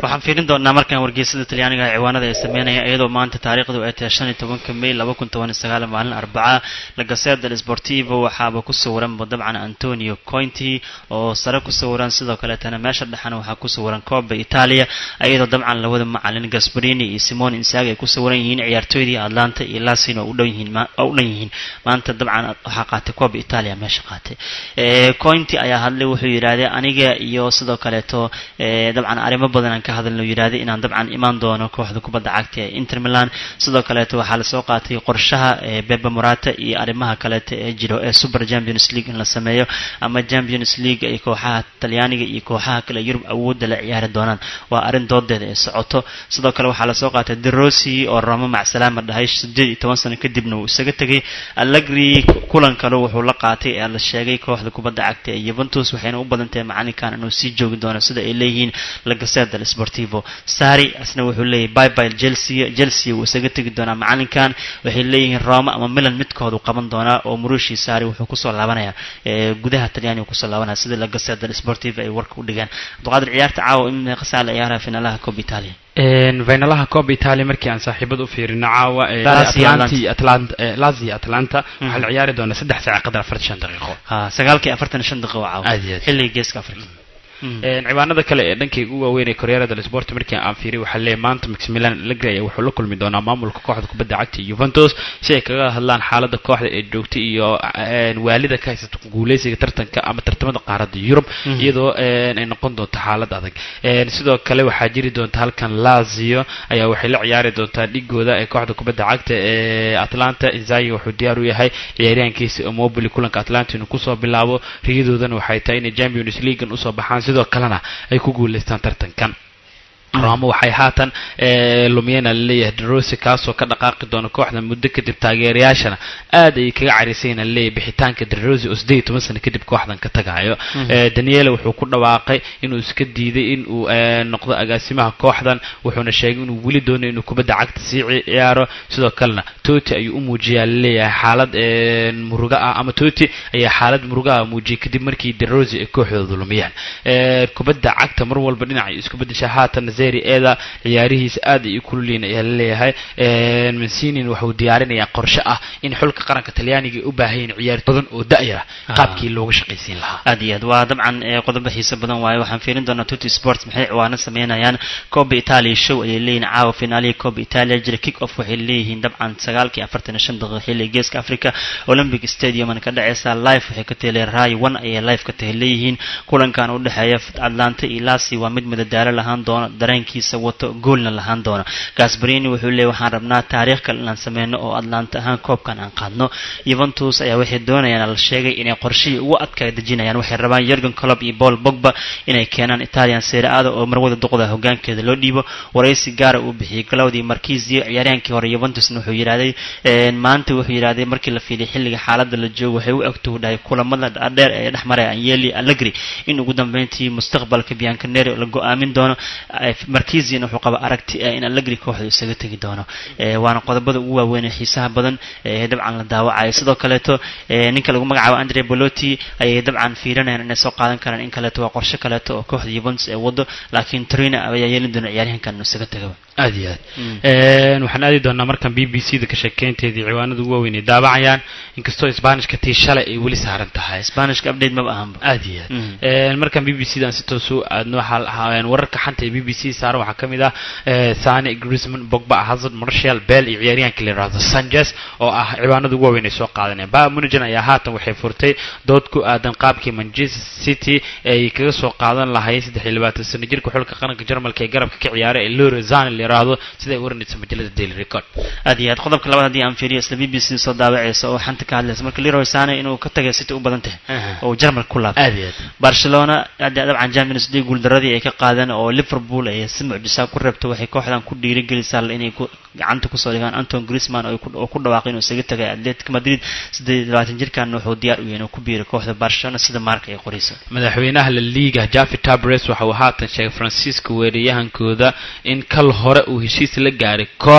waxaan fiirin doonaa markaan wargeysada talyaaniga ciwaanada ay sameynayaan iyadoo maanta taariikhdu ay tahay shan iyo tobanka may laba kun toban iyo sagaal maalin arbaca la gaseda del sportivo waxaaba ku sawiranba dabcan antonio cointi oo sare ku sawiran sidoo kaleetana meesha dhexana waxaa ku sawiran coba italia iyadoo dabcan labada macalin gasbarini iyo simon insagi ay ku sawiran yihiin ciyaartooydii atlanta iyo lasin oo u dhan yihiin oo u dhan yihiin maanta dabcan waxaa qaatay coba italia meesha qaatay cointi ayaa hadlay wuxuu yidhahdee aniga iyo sidoo kaleeto dabcan arrimo badan aan ka hadalno yidhaahday inaan dabcan imaan doono kooxda kubadda cagta ee inter milan sidoo kaleeto waxaa lasoo qaatay qorshaha bebe morata iyo arrimaha kaleeto ee jiro ee super champions league in la sameeyo ama champions league ay kooxaha talyaaniga iyo kooxaha kale yurub awoodda la ciyaari doonaan waa arrin doodeeda ee socoto sidoo kale waxaa lasoo qaatay derosi oo ramo macsalaama dhahay sideed iyo toban sano kadibna uu isaga tegay allegri kulan kale wuxuu la qaatay ee la sheegay kooxda kubadda cagta ee yuventus waxayna u badan tahay macalinkan inuu sii joogi doono sida ay leeyihiin la gaseda del sportivo sari asna wuxuu leeyahay byby chelsea chelsea wuu isaga tegi doonaa macalinkan waxay leeyihiin roma ama milan midkoodu qaban doonaa oo murushi sari wuxuu kusoo laabanaya gudaha talyaaniga kusoo laabanaya sida la gaseda del sportivo ay warka u dhigaan abduqaadir ciyaarta caawa in qasaa la ciyaaraha finaalaha cob italia finalaha cob italia markii aan saaxiibad u fiirino caawa lazio atlanta waxaa la ciyaari doonaa saddex saac qadar afartan shan daqiiqo sagaalkii afartan iyo shan daqiiqo caawa Aad iyo aad. xilliga geeska afrika ciwaanada kale ee dhankayga ugu waaweyn ee koryara del sport markii aan fiiriy waxaa leeyahay maanta maximilian allegri ayaa wuxuu la kulmi doonaa maamulka kooxda kubadda cagta iyo juventus si ay kaga hadlaan xaaladda kooxda ee joogta iyo een, waalida ka haysata guuleysiga tartanka ama tartamada qaaradda yurub Mhm. iyadoo een, ay noqon doonto xaalad adag Een, sidoo kale waxaa jiri doonta halkan lazio ayaa waxay la ciyaari doontaa dhigooda ee kooxda kubadda cagta ee atlanta inzagi wuxuu diyaar u yahay ciyaaryahankiisa mobili kulanka atlanta inuu kusoo bilaabo riyadoodana waxay tahay inay champions leaguean usoo baxaan sidoo kalena ay ku guuleystaan tartankan roma waxay haatan eh, lumiyana laleeyahay derosi kaasoo ka dhaqaaqi doona kooxda muddo kadib taageerayaashana aad ayay kaga carisayna laleeyahay bixitaanka derosi oo sideed iyo toban sano kadib kooxdan ka tagayo Mhm. Eh, daniele wuxuu ku dhawaaqay inuu iska diiday inuu eh, noqdo agaasimaha kooxdan wuxuuna sheegay inuu weli doonayo inuu kubadda cagta sii ci- ciyaaro sidoo kalena toti ayuu u muujiyaa laleeyahay xaalad eh, muruga ah ama toti ayaa xaalad muruga ah muujiyay kadib markii derosi ay kooxdooda lumiyaan Eh, kubadda cagta mar walba dhinacay isku bedesha haatan zeri eda ciyaarihiisa aad ay u kululyiin ayaa laleeyahay mancinin wuxuu diyaarinayaa qorshe ah in xulka qaranka talyaaniga ay u baahan yihiin ciyaar badan oo da'yar ah Ah. qaabkii looga shaqaysiin lahaa aad iyo aad waa dabcan ee, qodobo xiiso badan waaye waxaan fiirin doonaa tuti sports maxay ciwaano sameynayaan coba italia show ayay leeyihiin caawa finaalihi coba italia jira kick off waxay leeyihiin dabcan sagaalkii afartan iyo shan daqiiqo xilliga geeska africa olympic stadiuman ka dhaceysa live waxay ka tahay ray one ayay live ka tahay leeyihiin kulankan u dhexeeya atlanta iyo lasi waa mid madadaalo lahaan doono dareenkiisa wato goolna lahaan doono gasbarini wuxuu leeyahy waxaan rabnaa taariikh kale inaan sameyno oo atlanta ahaan koobkan aan qaadno yuventus ayaa waxay doonayaan la sheegay inay qorshihii ugu adkaa dejinayaan waxay rabaan Jurgen Klopp iyo Paul Pogba inay keenaan Italian Serie A oo marwada duqda hogaankeeda loo dhiibo waraysi gaar ah uu bixiyay Claudio Marquezzi ciyaaryahankii hore Juventus wuxuu yiraahday een maanta wuxuu yiraahday markii la fiilay xilliga xaaladda la joogo waxay u egtoo dhahay kulamada dheer ee dhexmaray Agnelli Allegri in ugu dambeyntii mustaqbalka Bianconeri la go'aamin doono Eh, Marquezzi wuxuu qaba aragti ah in Allegri kooxda isaga tagi doono Eh, waana qodobada ugu waaweyn ee xiisaha badan ee dabcan la daawacayo sidoo kaleeto ee, ninka lagu magacaabo andre bolotti ayay dabcan fiirinayaan inay soo qaadan karaan in kaleeto waa qorshe kaleeto oo kooxda Juventus ee wado laakiin Torino ayaa yeelin doona ciyaaryahankan inuu isaga tagaba aad iyo aad Mm. Een, waxaan aadi doonaa markan b b c da ka sheekeynteedii ciwaanada ugu waaweyn ay daabacayaan inkastoo isbaanishka tii shalay ay weli saaran tahay Spanishka update maba ahanba aad iyo aad Mm. Een, markan b b c dan si toos u aadno waxaa ahaayeen wararka xanta ee b b c saaran waxaa ka mid ah eh, sane griezmann bogba hazard marshall bell iyo ciyaaryahankii la yidhaahdo sanchez oo ah ciwaanada ugu waaweyn ay soo qaadaneen ba munigen ayaa haatan waxay furtay dood ku aadan qaabkii manchester city ay kaga soo qaadan lahayd saddex iyo labaatan sano jirka xulka qaranka jarmalka ee garabka ka ciyaara ee lore zane la yidhaahdo siday waranaysa majalada daily record aad iyo aad qodobka labaad haddii aan fiiriyo isla BBC soo daawacaysa oo xanta ka hadlaysa marka Leroy Sane inuu ka tagay City u badan tahay Aha. oo Jarmal ku laabtay aad iyo aad Barcelona hadda dabcan Champions League guuldaradii ay ka qaadeen oo Liverpool ay si mucjisa ku reebtay waxay kooxdan ku dhiirigelisaa inay ku gacanta ku soo dhigaan Antoine Griezmann oo ay ku- oo ku dhawaaqay inuu isaga tagay Atletico Madrid 28 jirkan wuxuu diyaar u yahay inuu ku biiro kooxda Barcelona sida marka ay qorayso madaxweynaha la liiga Javi Tabres waxa uu haatan sheegay Francisco weerayahankooda in kal hore uu heshiis la gaaray koox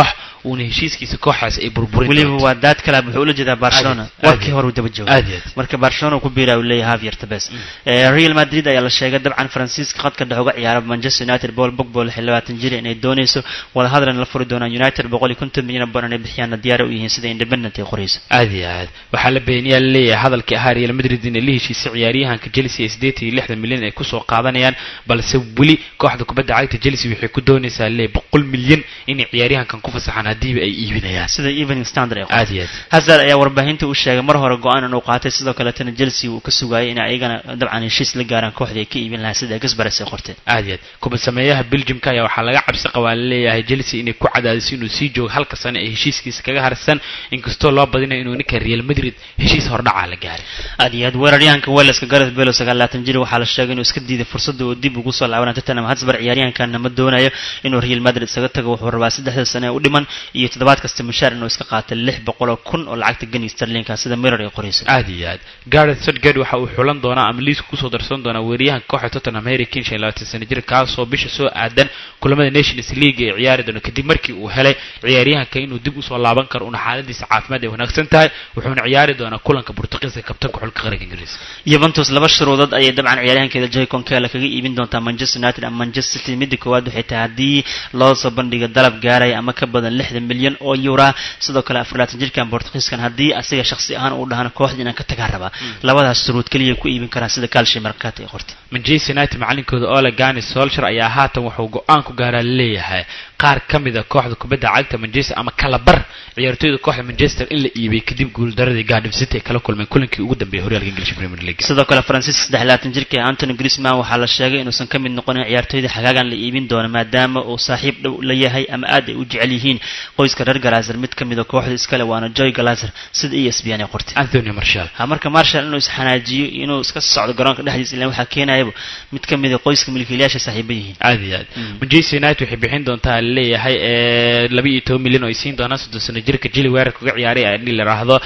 uuna heshiiskiisa kooxaas ay burburin weliba doonto. waa daad kalaab wuxuu ula jeedaa barcelona Aad iyo- warkii hore uu daba jooga aad iyo aad marka barcelona uu ku biira uu leeyahay Javier Tebas Eh, Real Madrid ayaa la sheegay dabcan Faransiiska khadka dhex uga ciyaara Manchester United Paul Pogba oo 26 jir inay dooneyso wada hadalna la furi doonaan United 150 milyan baan inay bixiyaan diyaar u yihiin sida Independent ay qorayso aad iyo aad waxaa la beeniyaa laleeyahay hadalkii ahaa real madrid inay la heshiisay ciyaaryahanka chelsea ee sideetan iyo lixdan milyan ay kusoo qaadanayaan balse weli kooxda kubadda cagta chelsea waxay ku doonaysaa leeyahay boqol milyan inay ciyaaryahankan ku fasaxaan haddiiba ay iibinayaan sida Evening Standard ay aad qortay iyo aad Hazard ayaa warbaahinta u sheegay mar hore go'aan inuu qaatay sidoo kale tan Chelsea uu ka sugayay in ayagana dabcan heshiis la gaaraan kooxda ay ka iibin lahaa sida Gaspares ay qortay aad iyo aad kubad sameeyaha belgiumka ayaa waxaa laga cabsi qabaa laleeyahay chelsea inay ku cadaadiso inuu sii joogo halka sano ee heshiiskiisa kaga harsan inkastoo loo badinayo inuu ninka real madrid heshiis hordhacaa la gaaray aad iyo aad weeraryahanka Waleska Gareth Bale oo 29 jir waxaa la sheegay inuu iska diiday fursadda uu dib ugu soo laabanay Tottenham Hotspur ciyaaryahankan ma doonayo inuu Real Madrid isaga tago wuxuu rabaa saddexda sano ee u dhiman iyo toddobaad kasta mushaar inuu iska qaato 600 kun oo lacagta gani sterling sida Mirror ay qorayso aad iyo aad gareth southgate waxa uu xulan doonaa ama liiska kusoo darsan doonaa weeryahanka kooxda tottenham harry kane shan iyo labaatan sano jir kaasoo bisha soo aadan kulamada nations league ee ciyaari doono kadib markii uu helay ciyaaryahanka inuu dib usoo laaban karo una xaaladiisa caafimaad ay wanaagsan tahay wuxuuna ciyaari doonaa kulanka Portugiiska kabtanka xulka qaranka ingiriiska Juventus laba shuruudood ayay dabcan ciyaaryahankeeda Joy Concella kaga iibin doontaa Manchester United ama Manchester City midda koowaad waxay tahay haddii loo soo bandhigo dalab gaaraya ama ka badan 60 milyan oo euro sidoo kale 24 jirkan Portugiiskan haddii asiga shakhsi ahaan uu dhahana kooxda inaan ka tagaa rabaa labadaas shuruud kaliya ku iibin karaan sida Calcio Mercato ay qortay Manchester United macalinkooda Ole Gunnar Solskjaer ayaa haatan wuxuu go'aan ku gaaraa leeyahay qaar ka mid ah kooxda kubadda cagta Manchester ama kala bar ciyaartoyda kooxda Manchester in la iibay kadib guuldaradii Cardiff City ay kala kulmeen kulankii ugu dambeeyay horyaalka English Premier League sidoo kale Francis 23 jirka Anthony Griezmann waxaa la sheegay inuusan ka mid noqonin ciyaartoyda xagaagan la iibin doono maadaama uu saaxiib dhow la yahay ama aad ay u jecel yihiin qoyska reer Glazer mid ka mid ah kooxda iskale waana Joy Glazer sida ESPN ay qortay Anthony Martial ha marka Marshall inuu isxanaajiyo inuu iska socdo garoonka dhexdiisa ilaa waxaa keenayaba mid ka mid ah qoyska milkiilayaasha saaxiiba yihiin aad iyo aad Manchester United waxay bixin doontaa leeyahay ee 12 milyan oo ay siin doonaan 30 sano jirka Chile weerarka uga ciyaaray ee la yiraahdo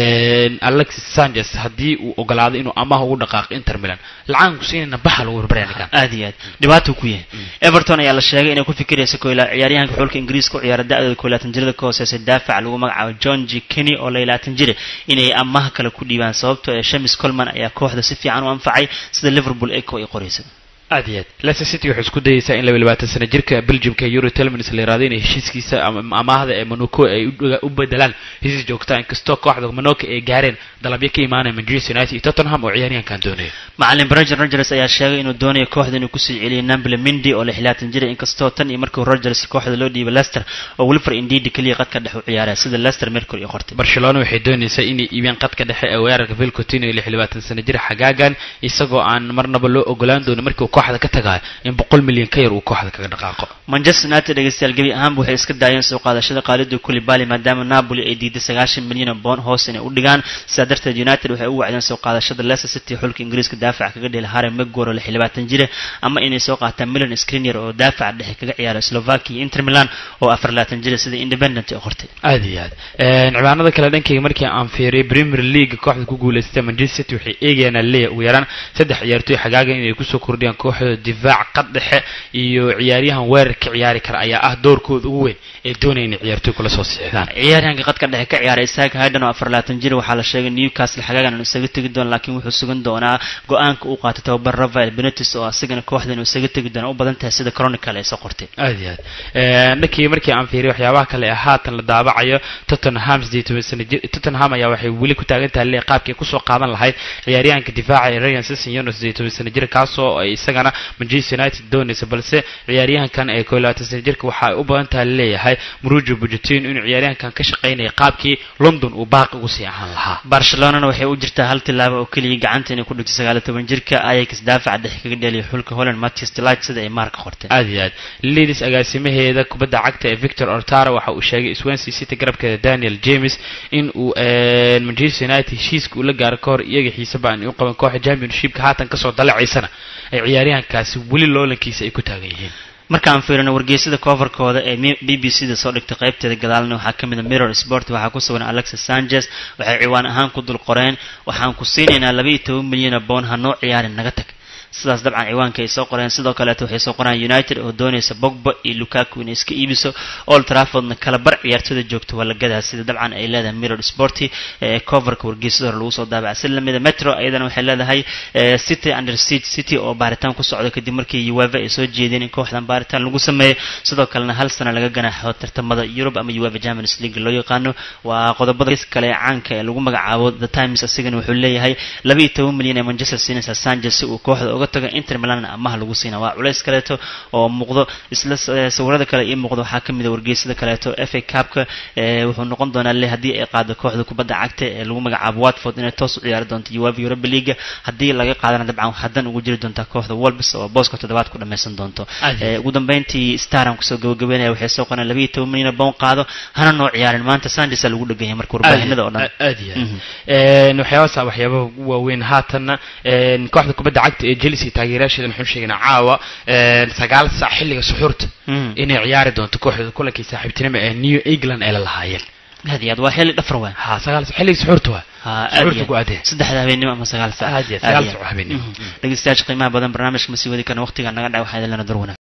ee Alexis Sanchez haddii uu ogolaado inuu amaah ugu dhaqaaqo Inter Milan lacag ku siinayna baxa lagu barbaariyaa aad iyo aad dhibaato ku yahay Everton ayaa la sheegay inay ku fikirayso kooyla ciyaaryahanka xulka Ingiriiska u ciyaara da'da 22 jirada ka hooseeya daafac lagu magacaabo John G Kenny oo 22 jir inay amaah kale ku dhiibaan sababtoo ah James Coleman ayaa kooxda si fiican u anfacay sida Liverpool Echo ay qorayso aad iyo aad Leicester City waxay isku dayaysaa in 22 sano jirka Belgiumka Euro Tielemans la yiraahdo inay heshiiskiisa ama amaahda ee Monaco ay u- u bedelaan heshiis joogta inkastoo kooxda Monaco ay gaareen dalabyo ka imaanaya Manchester United iyo Tottenham oo ciyaaryahankan doonaya macalin Brendan Rodgers ayaa sheegay inuu doonayo kooxda inuu ku sii celiyo Nampoli Mendy oo 26 jir inkastoo tan iyo markii Rodgers kooxda loo dhiibay Leicester oo Wilfred Ndidi kaliya qadka dhex u ciyaaraya sida Leicester Mercury ay qortay Barcelona waxay doonaysaa inay iibiyaan qadka dhexe ee weerarka Phil Coutinho iyo 26 sano jir xagaagan isagoo aan marnaba loo ogolaan doonin markii uu kooxda ka tagayo in 100 milyan ka yar uu kooxda kaga dhaqaaqo Manchester United dhageystayaal gebi ahaanba waxay iska daayeen soo qaadashada Khalid Koulibaly maadaama Napoli ay diiday 90 milyan oo pound hoos inay u dhigaan sidaa darteed United waxay u wacdeen soo qaadashada Leicester City xulka Ingiriiska daafaca kaga dhigay Harry Maguire oo 26 jir ama inay soo qaataan Milan Skriniar oo daafaca dhexe kaga ciyaara Slovakia iyo Inter Milan oo 24 jir sida Independent ay qortay aad iyo aad Een, ciwaanada kale dhankayga markii aan fiiriyay Premier League kooxda ku guuleystay Manchester City waxay eegayaan leeyahay ugu yaraan saddex ciyaartoy xagaagan inay kusoo kordhiyaan kooxda difaac qad dhexe iyo ciyaaryahan weerar ka ciyaari kara ayaa ah doorkooda ugu weyn ee doonaya inay ciyaartoy kula soo siixdaan ciyaaryahanka qadka dhexe ka ciyaaray Isaac Hayden oo 24 jir waxaa la sheegay Newcastle xagaagan inuu isaga tagi doono laakiin wuxuu sugan doonaa go'aanka uu qaatay tababar Rafael Benitez oo asagana kooxda inuu isaga tagi doono u badan tahay sida Chronicle ay soo qortay aad iyo aad Een, dhankii markii aan fiiriyay waxyaabaha kale ee haatan la daabacayo Tottenham 18 sano jir Tottenham ayaa waxay weli ku taagan tahay leeyahay qaabkii ay kusoo qaadan lahayd ciyaaryahanka difaaca ee Ryan Sessegnon 18 sano jir kaasoo ay isagana Manchester United doonaysa balse ciyaaryahankan ee 22 sano jirka waxa ay u badan tahay leeyahay Mauricio Pochettino inuu ciyaaryahankan ka shaqeynaya qaabkii London uu baaqi ugu sii ahaan lahaa Barcelona waxay u jirtaa hal tilaabo oo kaliya gacanta inay ku dhigto 19 jirka Ajax daafaca dhexe kaga dheeliyo xulka Holland Matthias de Ligt sida ay marka qortay aad iyo aad Leeds agaasimaheeda kubadda cagta ee Victor Ortara waxa uu sheegay Swansea City garabkeeda Daniel James in uu een, Manchester United heshiiska uu la gaaro ka hor iyaga xiisaba aan u qaban kooxda Championshipka haatan kasoo dalacaysana ay ciyaaryahankaasi weli loolankiisa ay ku taagan yihiin marka aan fiirino wargeysada coverkooda ee BBC-da soo dhigtay qaybteeda gadaalna waxaa ka mid ah Mirror Sport waxaa ku sugan Alexis Sanchez waxay ciwaan ahaan ku dul qoreen waxaan ku siinaynaa 12 milyan oo pound ha noo ciyaarin naga tag sidaas dabcan ciwaanka ay soo qoreen sidoo kaleeto waxay soo qoraan united oo doonaysa bogba iyo lukaku inay iska iibiso old traffordna kala bar ciyaartooyda joogta waa la gadaa sida dabcan ay leedahay mirror sporty ee coverka wargeysada hore lagu soo daabaca si lamida metro iyadana waxay leedahay city under siege city oo baaritaan ku socda kadib markii ueva ay soo jeedeen in kooxdan baaritaan lagu sameeyo sidoo kalena hal sana laga ganaaxo tartamada Europe ama UEFA Champions League loo yaqaano waa qodobada kale ee caanka ee lagu magacaabo The Times asigana wuxuu leeyahay 12 milyan ee Manchester siinaysa Sanchez si uu kooxda uga tago Inter Milan amaah lagu siina waa culays kaleeto oo muuqdo isla sawirada kale iyo muuqdo waxaa kamid ah wargeysada kaleeto FA Cup-ka wuxuu noqon doonaa le haddii ay qaado kooxda kubadda cagta ee lagu magacaabo Watford inay toos u ciyaari doonto UEFA Europa League haddii laga qaadana dabcan hadan ugu jiri doonta kooxda Wolves oo booska toddobaad ku dhameysan doonto ugu dambeyntii Staran kusoo gabagabeynaya waxay soo qoreen 12 milyan boon qaado hana noo ciyaarin maanta Sanchez lagu dhagan yahay marka warbaahinada oo dhan aad iyo aad waxyaabaha waxyaabaha ugu waaweyn haatanna kooxda kubadda cagta ee Chelsea taageerayaasheeda maxaan sheegnaa caawa sagaal saac xilliga suxuurta inay ciyaari doonto kooxda kulankii saaxiibtinimo ee New England ay la lahaayeen aad iyo aad waa xilli dhafar waay ha sagaal saac xilliga suxuurta waa suxuurta ku aadeen saddexda habeenimo ama sagaal saac aad iyo sagaal saac habeenimo dhegeystayaasha qiimaha badan barnaamijka ma sii wadi karna waqtiga naga dhac waxaa idin lana darwana